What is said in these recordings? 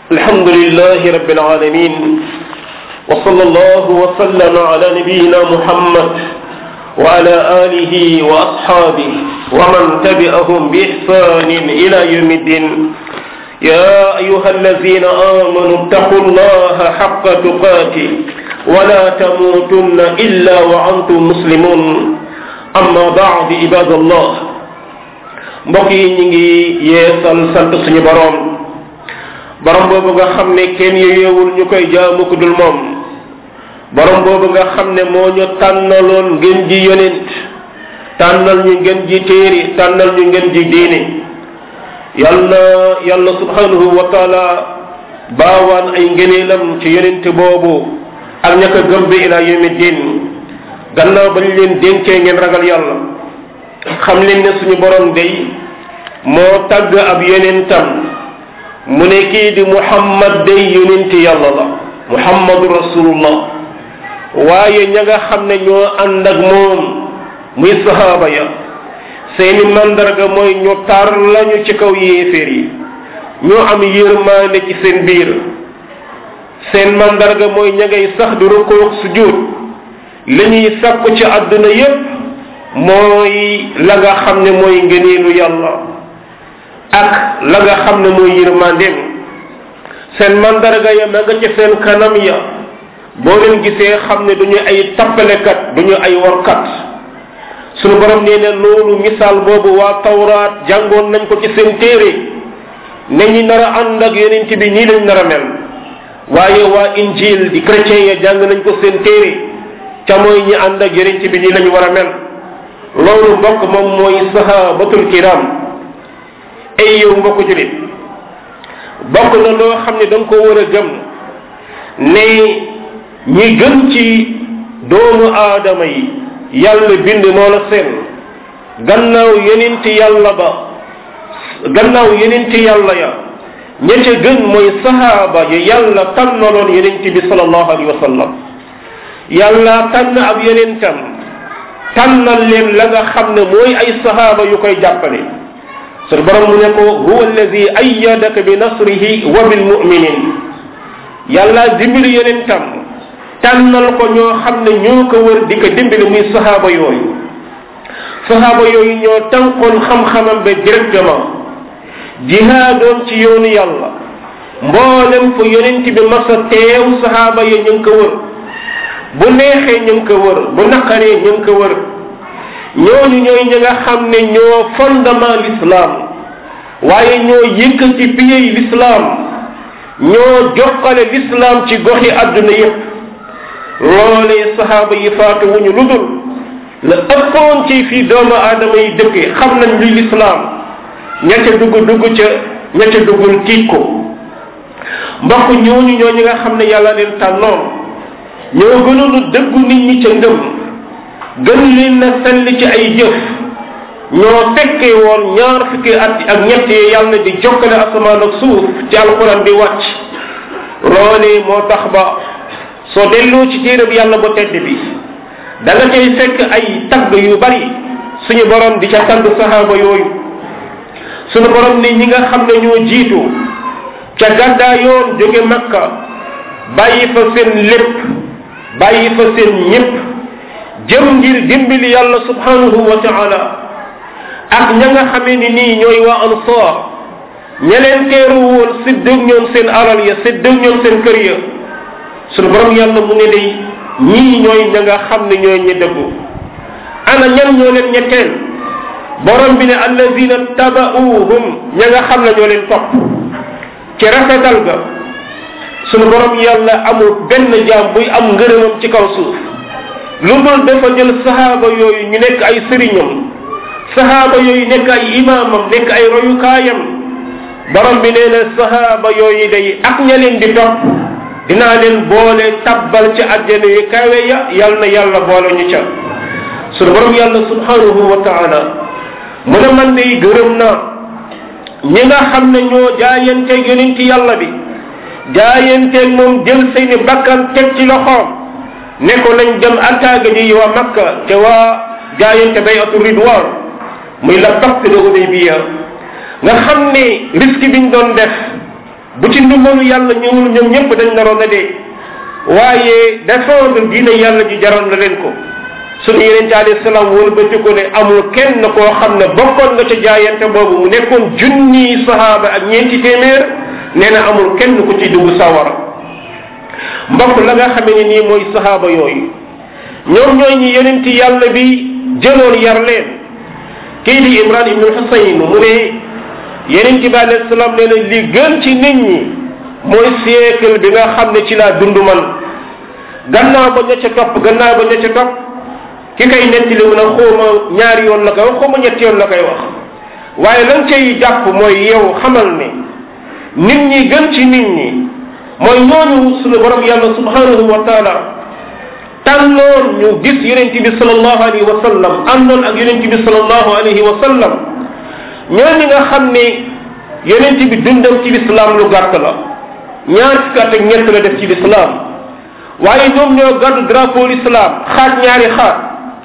الحمد لله رب العالمين وصلى الله وسلم على نبينا محمد وعلى آله وأصحابه ومن تبعهم بإحسان إلى يوم الدين يا أيها الذين آمنوا اتقوا الله حق تقاته ولا تموتن إلا وأنتم مسلمون أما بعد عباد الله mbokk yi ñu ngi yeesal sant suñu boroom borom boobu nga xam ne kenn yeewul ñu koy jaamu ku dul moom borom boobu nga xam ne moo ñu tànnaloon ngeen ji yonent tànnal ñu ngeen ji téere tànnal ñu ngeen ji diine yal na yàlla subhanahu wa taala baawaan ay ngëneelam ci yonent boobu ak ña ko gëm bi ila yawmi din gannaaw bañ leen dénkee ngeen ragal yàlla xam leen ne suñu borom day moo tagg ab yonentam mu ne kii di muhammad day yonenti yàlla la muhammadu rasulullah waaye ña nga xam ne ñoo ànd ak moom muy sahaaba ya seeni mandarga mooy ñu tar lañu ci kaw yéeféer yi ñoo am yërmaande ci seen biir seen mandarga mooy ña ngay sax di rukkoo sujud li ñuy sàkku ci àdduna yépp mooy la nga xam ne mooy ngëneelu yàlla ak la nga xam ne mooy yërmandeem seen mandarga ya ma nga ca seen kanam ya boo leen gisee xam ne duñu ay tappalekat duñu ay warkat sunu borom nee na loolu misaal boobu waa tawraat jàngoon nañ ko ci seen téere ne ñi nar a ànd ak yonent bi nii lañ nar a mel waaye waa injil di chrétien ya jàng nañ ko seen téere ca mooy ñi ànd ak yonent bi nii lañ war a mel loolu mbokk moom mooy sahabatul kiram ay yow mbokk julit bokk na loo xam ne da nga ko war a gëm ne ñi gën ci doomu aadama yi yàlla bind moo la seen gannaaw yenenti yàlla ba gannaaw yenenti yàlla ya ña ca gën mooy sahaaba ya yàlla tànnaloon yenenti bi sallallahu alayhi wa sallam yàlla tànn ab yenentam tànnal leen la nga xam ne mooy ay sahaaba yu koy jàppale sunu borom mu ne ko huwa alladi ayyadaka bi nasrihi wa bil muminin yàlla dimbali yonentam tànnal ko ñoo xam ne ñoo ko wër di ko dimbali muy sahaaba yooyu sahaaba yooyu ñoo tànkoon xam-xamam ba directement jihaadoon ci yoonu yàlla mboolem fu yonent bi masa teew sahaaba ya ñu ngi ko wër bu neexee ñu ngi ko wër bu naqaree ñu ngi ko wër ñooñu ñooy ñi nga xam ne ñoo fondement l'islam waaye ñoo yëkkati piyey l'islam ñoo jokkale l'islam ci goxi àdduna yépp loolee sahaaba yi faatu wuñu lu dul la ëppoon ci fii doomu aadama yi dëkke xam nañ luy l'islam ña ca dugg dugg ca ña ca duggul tiit ko mbokk ñooñu ñoo ñi nga xam ne yàlla leen tànnoon ñoo gënoon a dëggu nit ñi ca ngëm gën leen na sell ci ay jëf ñoo fekkee woon ñaar fukki at ak ñett yi yàlla di jokkale asamaan ak suuf ci alquran di wàcc loolee moo tax ba soo delloo ci téereb yàlla bu tedd bi da nga cay fekk ay tagg yu bari suñu borom di ca tagg sahaaba yooyu suñu borom ne ñi nga xam ne ñoo jiitu ca gàddaa yoon jóge makka bàyyi fa seen lépp bàyyi fa seen ñépp jëm ngir dimbali yàlla subhanahu wa taala ak ña nga xamee ni nii ñooy waa ansar ña leen teeru woon séddëg ñoom seen alal ya séddëg ñoom seen kër ya sunu borom yàlla mu ne day ñii ñooy ña nga xam ne ñooy ñi dëggu ana ñan ñoo leen ñetteel borom bi ne allazina tabauhum ña nga xam ne ñoo leen topp ci rafetal ga sunu borom yàlla amul benn jaam buy am ngërëmam ci kaw suuf lu dul dafa jël sahaaba yooyu ñu nekk ay sëriñam sahaaba yooyu nekk ay imaamam nekk ay royukaayam borom bi nee na sahaaba yooyu day ak ña leen di topp dinaa leen boole tabbal ci àjjana yu kawe ya yal na yàlla boole ñu ca sunu borom yàlla subhanahu wa taala mu ne man day gërëm naa ñi nga xam ne ñoo jaayanteeg yonenti yàlla bi jaayanteeg moom jël seeni bakkan teg ci loxoom ne ko nañ dem attaque ji waa makka te waa jaayante bayatu ridwan muy la pacte de Hudaybiya nga xam ne risque biñ doon def bu ci ndimbalu yàlla ñëwul ñoom ñëpp dañ naroon a dee waaye défendre diine yàlla ji jaroon na leen ko suñu yeneen ci alayhi salaam wëlbati ko ne amul kenn koo xam ne bokkoon nga ca jaayante boobu mu nekkoon junni sahaaba ak ñeenti téeméer nee na amul kenn ku ci dugg sawara mbokk la nga xamee ne nii mooy sahaaba yooyu ñoom ñooy ñi yeneen ci yàlla bi jëloon yar leen kii di imran ibnu husayn mu ne yeneen ci bi alayhi salaam nee na li gën ci nit ñi mooy siècle bi nga xam ne ci laa dund man gannaaw ba ña ca topp gannaaw ba ña ca topp ki kay nettali mu ne xawma ñaari yoon la koy wax xawma ñetti yoon la koy wax waaye lan cay jàpp mooy yow xamal ne nit ñi gën ci nit ñi mooy ñooñu suñu borom yàlla subhanahu wa taala tànnoon ñu gis yonente bi salallahu alayhi wa sallam àndoon ak yonente bi salallahu alayhi wa sallam ñooñu nga xam ne yonente bi dundam ci lislaam lu gàtt la ñaar fukki at ak ñett la def ci lislaam waaye ñoom ñoo gàddu drapeau l'islam xaaj ñaari xaaj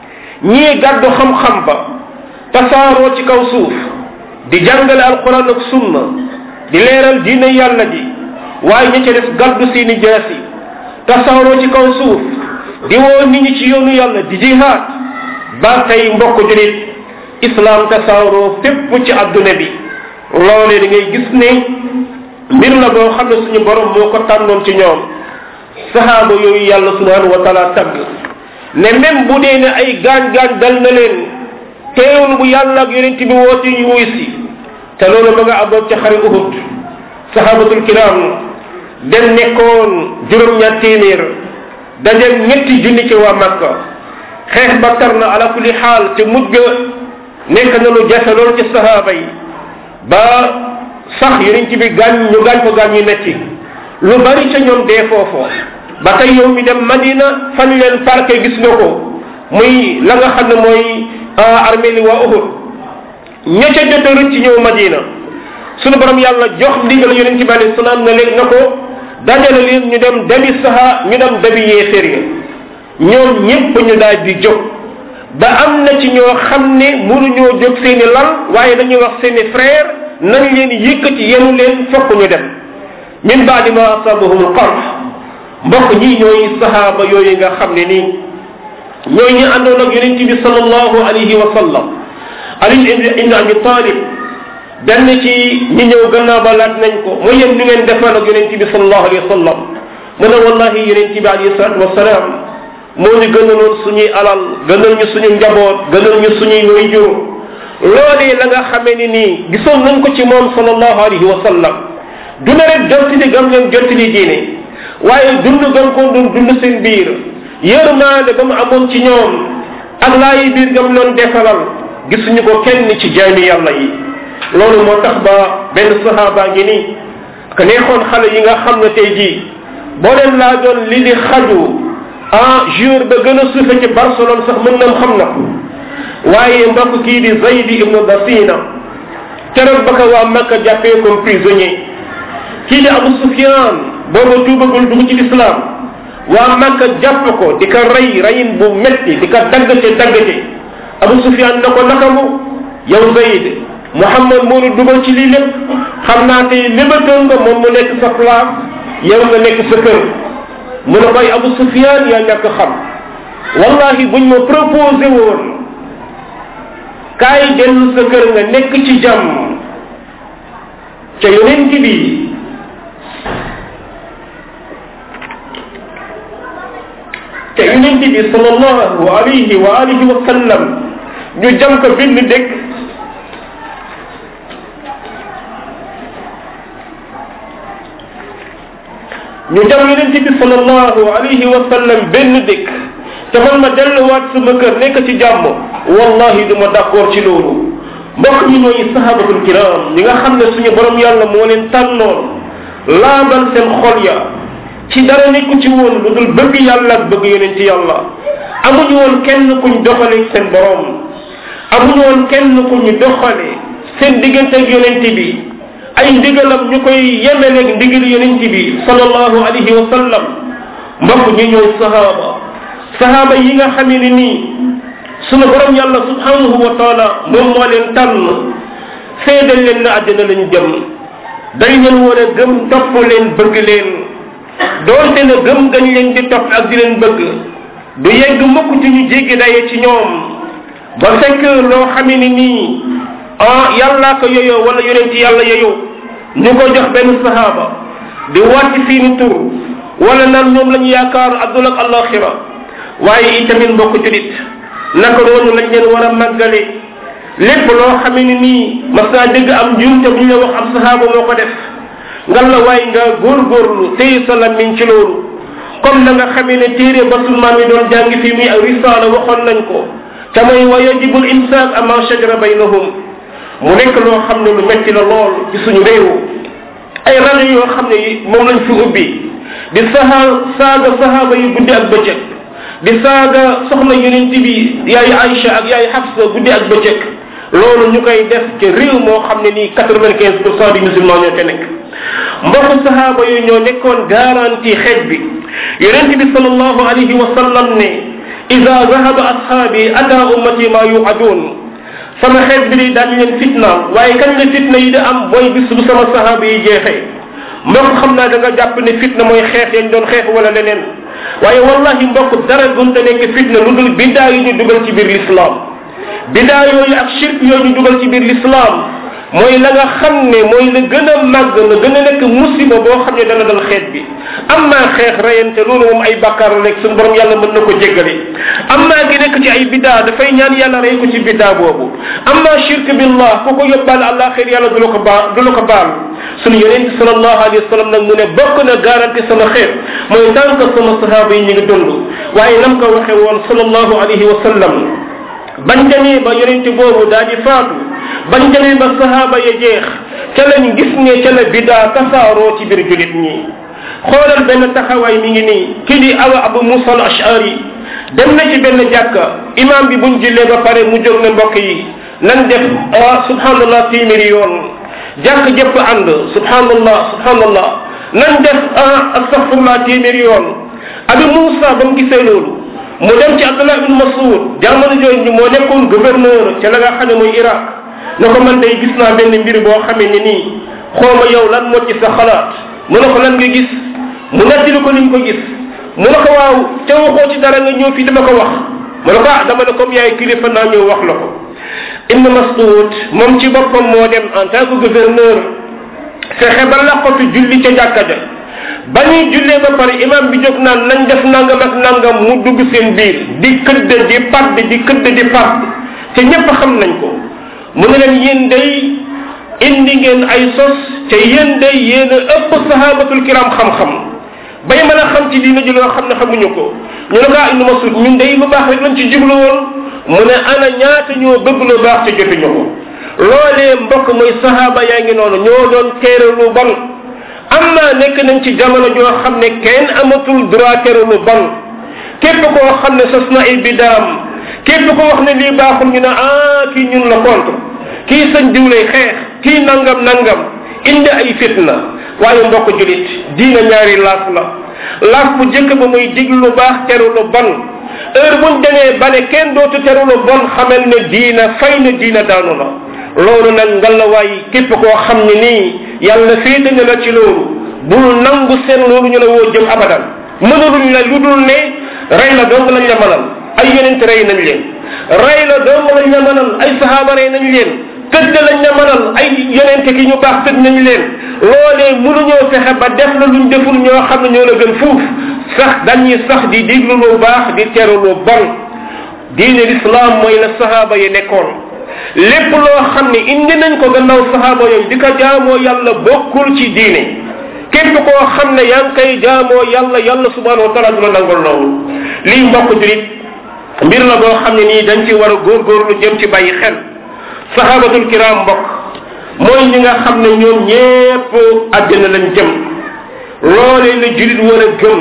ñii gàddu xam-xam ba tasaaroo ci kaw suuf di jàngale alquran ak sunna di leeral diine yàlla ji waaye ña ca def gàddu seeni jaasi tasaaroo ci kaw suuf di woo nit ñi ci yoonu yàlla di jihaad ba tey mbokk julit islam tasaaroo fépp ci adduna bi loolee da ngay gis ne mbir la boo xam ne suñu borom moo ko tànnoon ci ñoom sahaaba yooyu yàlla subhanahu wa taala tagg ne même bu dee ne ay gaañ-gaañ dal na leen teewul bu yàlla ak yonent bi woote ñu wuy si te loolu ma nga amoon ca xare uhud sahabatul kiram dem nekkoon juróom-ñaar téeméer dajeeg ñetti junni ci waa makka xeex ba tar na ala kulli xaal te mujj ga nekk na lu jafe loolu ci sahaaba yi ba sax yonent bi gaañ ñu gaañ ko gaañ yu metti lu bari ca ñoom dee foofoo ba tey yow mi dem madina fan leen parqué gis nga ko muy la nga xam ne mooy armée li waa uhud ña ca jot a rëcc ñëw madina sunu borom yàlla jox ndigal yonente bi alayhi salaam na leen na ko dajale leen ñu dem dabi saha ñu dem dabi yéeféer ya ñoom ñépp ñu daal di jóg ba am na ci ñoo xam ne mënuñoo jóg seeni lal waaye dañuy wax seeni frère nañ leen yëkkati yenu leen fokk ñu dem min baadi ma asabahum alqarf mbokk ñi ñooy sahaaba yooyu nga xam ne nii ñooy ñi àndoon ak yonente bi salallahu alayhi wa sallam ali ibn abi talib benn ci ñi ñëw gannaaw ba laaj nañ ko mooy yéen ñu ngeen defal ak yonente bi salallahu alayhi wa sallam mu ne wallahi yonente bi alayhi salatu wasalaam moo ñu gënaloon suñuy alal gënal ñu suñu njaboot gënal ñu suñuy wayjur loolee la nga xamee ni nii gisoon nañ ko ci moom salallahu alayhi wa sallam du ne rek jottali gam leen jottali diine waaye dund gam ko doon dund seen biir yërmaande ba mu amoon ci ñoom ak laayi biir gam loon defalal gisuñu ko kenn ci jaami yàlla yi loolu moo tax ba benn sahaaba ngi nii que neexoon xale yi nga xam ne tey jii boo leen laa doon li di xaju ah jour ba gën a suufe ci Barcelone sax mën nam xam na ko waaye mbokk kii di Zaydi ibnu Dasina keroog ba ko waa Makka jàppee comme prisonnier kii di Abu Sufyan booba tuubagul dugg ci lislaam waa Makka jàpp ko di ko rey reyin bu metti di ko daggate daggate Abu Sufyan na ko naka mu yow Zayd Muhammad moo nu dugal ci lii lépp xam naa tey lébatoon nga moom mu nekk sa place yow nga nekk sa kër mu ne koy Abu Sufyan yaa ñàkk xam wallahi buñ ma proposé woon kaay dellu sa kër nga nekk ci jàmm ca yonent bi te yonent bi sallallahu alayhi wa alihi wa sallam ñu jam ko benn dëkk ñu jam yonent bi sallallahu alayhi wa sallam benn dëkk te man ma delluwaat sama kër nekk ci jàmm wallahi du ma d'accord ci loolu mbokk ñi ñooy sahabatul kiram ñi nga xam ne suñu borom yàlla moo leen tànnoon laabal seen xol ya ci dara nekku ci woon lu dul bëgg yàlla ak bëgg yonent yàlla amuñu woon kenn kuñ doxale seen borom amuñu woon kenn kuñ doxale seen diggante ak yonent bi ay ndigalam ñu koy yemeleeg ndigal yonent bi sallallahu alayhi wa sallam mbokk ñi ñooy sahaba sahaba yi nga xamee ne nii sunu borom yàlla subhanahu wa taala moom moo leen tànn seedal leen na àddina lañu jëm dañ leen war a gëm topp leen bëgg leen doonte ne gëm gañ leen di topp ak di leen bëgg du yegg mukk ci ñu jéggi daye ci ñoom ba fekk loo xamee ni nii ah yàllaa ko yoyoo wala yonent yàlla yoyoo ñu ko jox benn sahaaba di wàcc seeni tur wala naan ñoom lañu yaakaar adduna ak alaxira waaye itamit mbokk julit naka noonu lañ leen war a màggale lépp loo xamee ni nii mas naa dégg am njuumte bu ñu la wax am sahaaba moo ko def ngal la waaye nga góorgóorlu téye sa lammiñ ci loolu comme na nga xamee ne téere ba sunu maam yi doon jàngi fii muy ak risaala waxoon nañ ko te mooy wa yajibul imsaak ama shajara baynahum mu nekk loo xam ne lu metti la lool ci suñu réew ay rajo yoo xam ne moom lañ fi ubbi di saha saaga sahaaba yu guddi ak bëccëg di saaga soxna yonent bi yaay Aïcha ak yaay Hafsa guddi ak bëccëg loolu ñu koy def ci réew moo xam ne nii quatre vingt quinze pour cent du musulman ñoo te nekk mbokk sahaaba yooyu ñoo nekkoon garantie xeet bi yonent bi sallallahu alayhi wa sallam ne ida zahaba ashaabi ata ummati ma yuadun sama xeet bi di daañu leen fitnaal waaye kañ la fitna yi di am mooy bis bu sama sahaaba yi jeexee mbokk xam naa da nga jàpp ne fitna mooy xeex yañ doon xeex wala leneen waaye wallahi mbokk dara gunta nekk fitna lu dul biddaa yi ñu dugal ci biir l'islam biddaa yooyu ak shirk yooyu ñu dugal ci biir l'islam mooy la nga xam ne mooy la gën a màgg la gën a nekk musiba boo xam ne dana dal xeet bi am naa xeex rayante loolu moom ay bàkkaar la nekk suñu borom yàlla mën na ko jéggale am naa gi nekk ci ay biddaa dafay ñaan yàlla rey ko ci biddaa boobu am naa shirk billah ku ko yóbbaale allah xeer yàlla du la ko baal du la ko baal suñu yonente salallahu alayhi wa sallam nag mu ne bokk na garanti sama xeet mooy tant que sama sahaaba yi ñu ngi dund waaye nam ko waxe woon salallahu alayhi wa sallam bañ demee ba yonente boobu daa di faatu bañ demee ba sahaaba ya jeex ca lañ gis ne ca la bidaa tasaaroo ci biir julit ñi xoolal benn taxawaay mi ngi nii kii di awa abu musa al ashari dem na ci benn jàkka imam bi buñ jullee ba pare mu jóg ne mbokk yi nan def ah subhanallah téeméeri yoon jàkk jëpp ànd subhanallah subhanallah nan def ah astaghfirullah téeméeri yoon abi musa ba mu gisee loolu mu dem ci abdullah ibn masud jamono jooju moo nekkoon gouverneur ca la nga xam ne mooy iraq ne ko man day gis naa benn mbir boo xamee ne nii xooma yow lan moo ci sa xalaat mu ne ko lan nga gis mu nettali ko liñ ko gis mu ne ko waaw te waxoo ci dara nga ñëw fii dama ko wax mu ne ko ah dama ne comme yaay kilifa naa ñëw wax la ko ibn masud moom ci boppam moo dem en tant que gouverneur fexe ba laqatu julli ca jàkka ja ba ñuy jullee ba pare imam bi jóg naan nañ def nangam ak nangam mu dugg seen biir di këdd di padd di këdd di padd te ñépp xam nañ ko mu ne leen yéen day indi ngeen ay sos te yéen day yéen a ëpp sahabatul kiram xam-xam bay mën a xam ci diina ji loo xam ne xamuñu ko ñu ne ko ah ibnu masud ñun day lu baax rek lañ ci jublu woon mu ne ana ñaata ñoo bëgg lu baax te jotuñu ko loolee mbokk mooy sahaba yaa ngi noonu ñoo doon teere lu bon amma nekk nañ ci jamono joo xam ne kenn amatul droit tere lu bon képp koo xam ne sos na ay bidaam képp ko wax ne lii baaxul ñu ne ah kii ñun la contre kii sañ diw lay xeex kii nangam nangam indi ay fitna waaye mbokk julit diina ñaari laaf la laaf bu jëkk ba muy dig lu baax teru lu bon heure buñ demee ba ne kenn dootu teru lu bon xamal ne diina fay na diina daanu na loolu nag ngalawaay képp koo xam ne nii yàlla féete na la ci loolu bul nangu seen loolu ñu la woo jëm abadan mënuluñ la lu dul ne rey la dong lañ la mënal ay yonent rey nañ leen rey la dong lañ la mënal ay sahaaba rey nañ leen tëdd lañ la mënal ay yonent ki ñu baax tëdd nañ leen loolee mënuñoo fexe ba def la luñ deful ñoo xam ne ñoo la gën fuuf sax dañuy sax di diglu lu baax di teru lu bon diine l'islam mooy la sahaaba yi nekkoon lépp loo xam ne indi nañ ko gannaaw sahaaba yooyu di ko jaamoo yàlla bokkul ci diine képp koo xam ne yaa ngi koy jaamoo yàlla yàlla subhanahu wa taala du la nangul loolu lii mbokk julit mbir la boo xam ne nii dañ ci war a góorgóorlu jëm ci bàyyi xel sahabatul kiram mbokk mooy ñi nga xam ne ñoom ñépp àddina lañ jëm loolee la julit war a gëm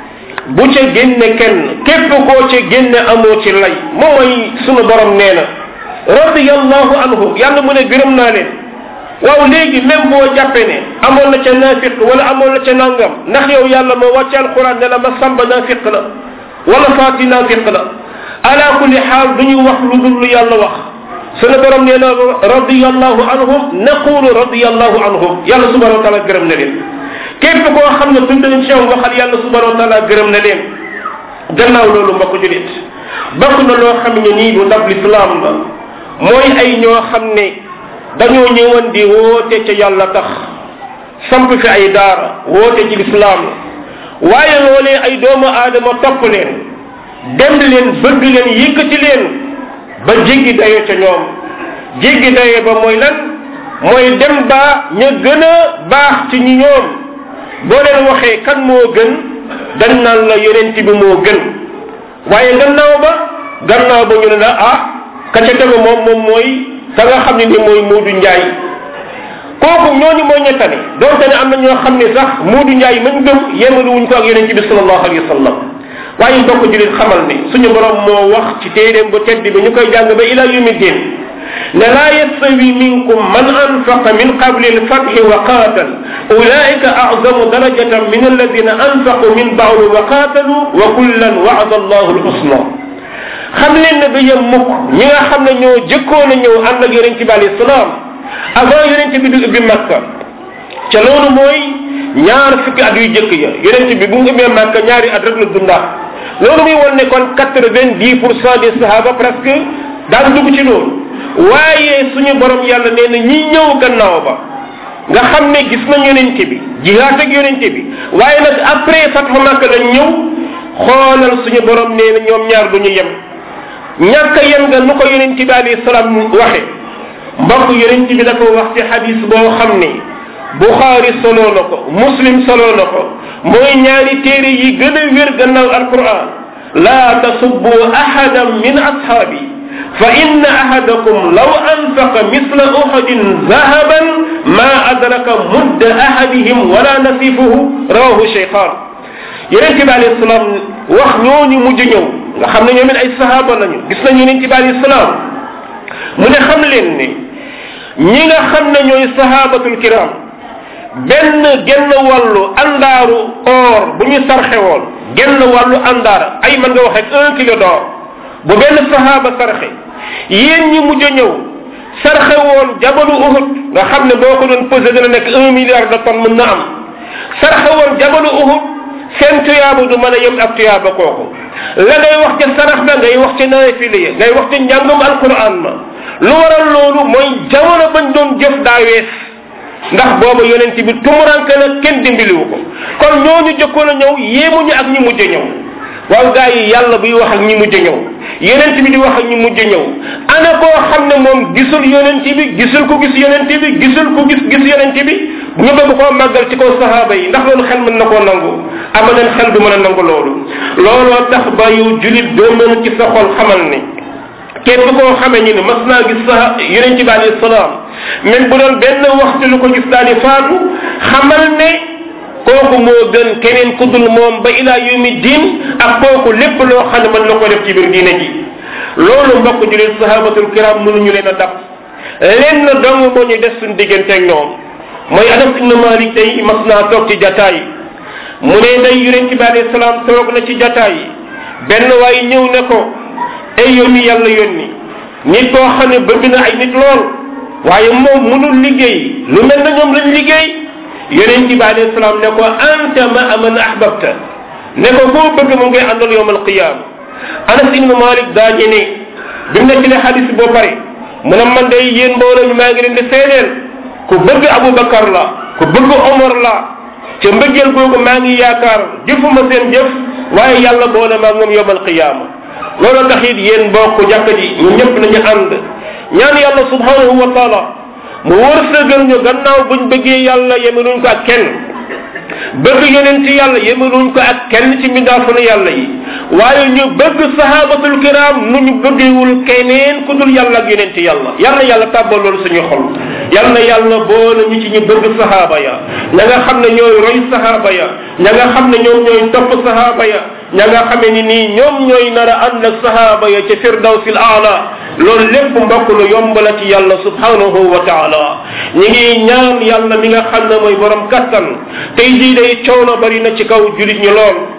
bu ca génne kenn képp koo ca génne amoo ci lay mooy sunu borom nee na radiyallahu anhu yàlla mu ne gërëm naa leen waaw léegi même boo jàppee ne amoon na ca naafiq wala amoon na ca nangam ndax yow yàlla moo wàcce alquran ne la ma samba naafiq la wala faati naafiq la ala kulli xaal du ñu wax lu dul lu yàlla wax sunu borom nee na radiyallahu anhum naqulu radiyallahu anhum yàlla subhanahu wa taala gërëm na leen képp koo xam ne tudd nañ ci yow waxal yàlla subhanahu wa taala gërëm na leen gannaaw loolu mbokk julit bokk na loo xam ne nii lu ndab lislaam la mooy ay ñoo xam ne dañoo ñëwoon di woote ca yàlla tax samp fi ay daara woote ci lislaam waaye loolee ay doomu aadama topp leen dem leen bëgg leen yëkkati leen ba jéggi dayo ca ñoom jéggi dayo ba mooy lan mooy dem ba ña gën a baax ci ñi ñoom boo leen waxee kan moo gën dañ naan la yonent bi moo gën waaye gannaaw ba gannaaw ba ñu ne la ah ka ca tegu moom moom mooy ka nga xam ne ni mooy Moodu Njaay kooku ñooñu mooy ñettane donte ne am na ñoo xam ne sax Moodu Njaay mañ gëm yemalu wuñ ko ak yonent bi sallallahu alayhi wa sallam waaye mbokk julit xamal ne suñu borom moo wax ci téeréem bu tedd bi ñu koy jàng ba ila yumi din ne laa yastawi minkum man anfaqa min qabli alfathi wa qatal ulaika azamu darajatan min alladina anfaqu min ba'du wa qatalu wa kullan wa'ada allahu alhusna xam leen ne ba yem mukk ñi nga xam ne ñoo jëkkoon a ñëw ànd ak yonente bi alayhi salaam avant yonente bi du ubbi makka ca loolu mooy ñaar fukki at yu jëkk ya yonente bi bu mu ubbee makka ñaari at rek la dundaa loolu muy won ne kon quatre vingt dix pour cent des sahaba presque daan dugg ci loolu waaye suñu borom yàlla nee na ñi ñëw gannaaw ba nga xam ne gis nañ yonente bi jihaat ak yonente bi waaye nag après fathu makka lañ ñëw xoolal suñu borom nee na ñoom ñaar du ñu yem ñàkk yem nga nu ko yonente bi alayhi salaam waxe mbokk yonente bi dafa wax ci xadis boo xam ne buxaari soloo na ko muslim soloo na ko mooy ñaari téere yi gën a wér gannaaw alquran laa tasubbu ahadan min ashaabi fa inna ahadakum law anfaqa misla uhudin zahaban ma adraka mudda ahadihim wala nasifuhu rawahu cheykhan yonente bi alayhi salaam wax ñooñu mujj ñëw nga xam ne ñoom it ay sahaaba lañu gis nañ yonente bi alayhi salaam mu ne xam leen ne ñi nga xam ne ñooy sahabatul kiram benn genn wàllu andaaru or bu ñu sarxe woon genn wàllu andaar ay mën nga wax rek un kilo d'or bu benn sahaaba sarxe yéen ñi mujj a ñëw sarxe woon jabalu uhud nga xam ne boo ko doon pesé dina nekk un milliard de tonnes mën na am sarxe woon jabalu uhud seen tuyaaba du mën a yem ak tuyaaba kooku la ngay wax ca sarax ba ngay wax ca naafile ya ngay wax ca njàngum alquran ma lu waral loolu mooy jamono bañ doon jëf daa wees ndax booba yonent bi tumuranke na kenn dimbaliwu ko kon ñooñu jëkkoon a ñëw yéemuñu ak ñi mujj ñëw waaw gaa yi yàlla buy wax ak ñi mujj ñëw yonent bi di wax ak ñi mujj ñëw ana koo xam ne moom gisul yonent bi gisul ko gis yonent bi gisul ko gis gis yonent bi ñu bëgg koo màggal ci kaw sahaaba yi ndax loolu xel mën na koo nangu ama leen xel du mën a nangu loolu looloo tax ba yow julit doo mën ci sa xol xamal ni képp koo xamee ñu ne mas naa gis sa yonente bi alayhi salaam même bu doon benn waxtu lu ko gis daal di faatu xamal ne kooku moo gën keneen ku dul moom ba ila yawmi din ak kooku lépp loo xam ne mën na ko def ci biir diine ji loolu mbokk julit sahabatul kiram mënuñu leen a dab lenn dong moo ñu des suñ diggante ak ñoom mooy anas ibn malik tey mas naa toog ci jataay mu ne day yonente bi alayhi salaam toog na ci jataay benn waay ñëw ne ko ay yónni yàlla yónni nit koo xam ne bëgg na ay nit lool waaye moom mënul liggéey lu mel na ñoom lañ liggéey yonent bi alayhi salaam ne ko anta ma aman ahbabta ne ko koo bëgg mu ngay àndal yowm alqiyama anas ibnu malik daa ñene bi mu nettali xadis boo pare mu ne man day yéen mbooloo mi maa ngi leen di seedeel ku bëgg abubakar la ku bëgg omar la ca mbëggeel googu maa ngi yaakaar jëfuma seen jëf waaye yàlla boole maa moom yowm alqiyama loolu tax it yéen bokk jàkk ji ñu ñëpp nañu ànd ñaan yàlla subhanahu wa taala mu wërsëgal ñu gannaaw buñ bëggee yàlla yemeluñ ko ak kenn bëgg yonent yàlla yemeluñ ko ak kenn ci mindaafanu yàlla yi waaye ñu bëgg sahabatul kiram nu ñu bëggewul keneen ku dul yàlla ak yonent yàlla yàlla yàlla tàbbal loolu suñu xol yàlla na yàlla boole ñu ci ñu bëgg sahaba ya ña nga xam ne ñooy roy sahaba ya ña nga xam ne ñoom ñooy topp sahaba ya ña nga xamee ni nii ñoom ñooy nar a ànd ak sahaba ya ca firdawsil aala loolu lépp mbokk lu yomb la ci yàlla subhanahu wa taala ñi ngi ñaan yàlla mi nga xam ne mooy borom kattan tey jii day coono bari na ci kaw julit ñi lool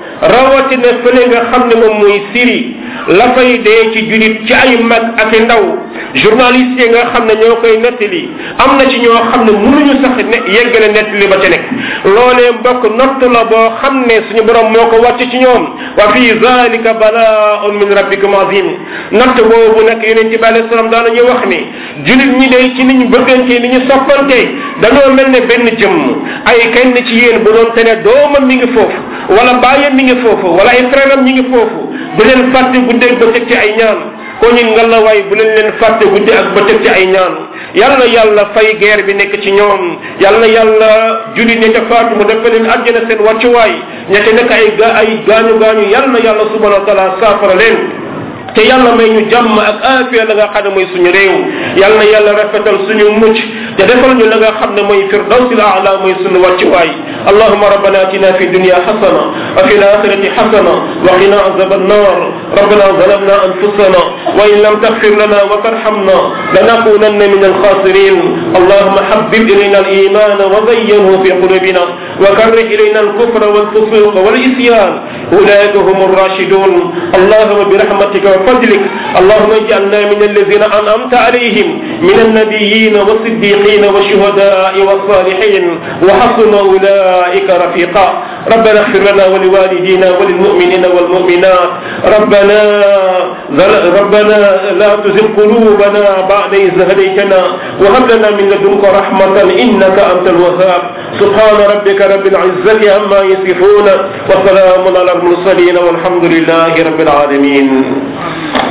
rawatina fële nga xam ne moom mooy Syrie la fay dee ci julit ci ay mag ak i ndaw journaliste yi nga xam ne ñoo koy nettali am na ci ñoo xam ne mënuñu sax ne yeggale nettali ba ca nekk loolee mbokk natt la boo xam ne suñu borom moo ko wàcc ci ñoom wa fi zalika balaaun min rabbikum azim natt boobu nag yonent bi alayhi salaam daana ñu wax ni julit ñi day ci ni ñu bëggante ni ñu soppante dañoo mel ne benn jëmm ay kenn ci yéen bu doon te ne doomam mi ngi foofu wala baayam mi ngi foofu wala ay frère am ñi ngi foofu bu leen fàtte guddeeg bëccëg ci ay ñaan ko ñun nga la waay bu leen leen fàtte guddi ak bëccëg ci ay ñaan yal na yàlla fay guerre bi nekk ci ñoom yal na yàlla julli ne ca faatu mu def leen àjjana seen wàccuwaay ña ca nekk ay ga ay gaañu gaañu yal na yàlla subhanahu wa taala saafara leen te yàlla may ñu jàmm ak aafiya la nga xam ne mooy suñu réew yal na yàlla rafetal suñu mucc te defal ñu la nga xam ne mooy firdawsil aala mooy suñu wàccuwaay اللهم ربنا اتنا في الدنيا حسنه وفي الاخره حسنه وقنا عذاب النار ربنا ظلمنا انفسنا وان لم تغفر لنا وترحمنا لنكونن من الخاسرين اللهم حبب الينا الايمان وزينه في قلوبنا وكره الينا الكفر والفسوق والعصيان اولئك هم الراشدون اللهم برحمتك وفضلك اللهم اجعلنا من الذين انعمت عليهم من النبيين والصديقين والشهداء والصالحين وحسن اولئك أولئك رفيقا ربنا اغفر لنا ولوالدينا وللمؤمنين والمؤمنات ربنا ربنا لا تزغ قلوبنا بعد إذ هديتنا وهب لنا من لدنك رحمة إنك أنت الوهاب سبحان ربك رب العزة عما يصفون وسلام على المرسلين والحمد لله رب العالمين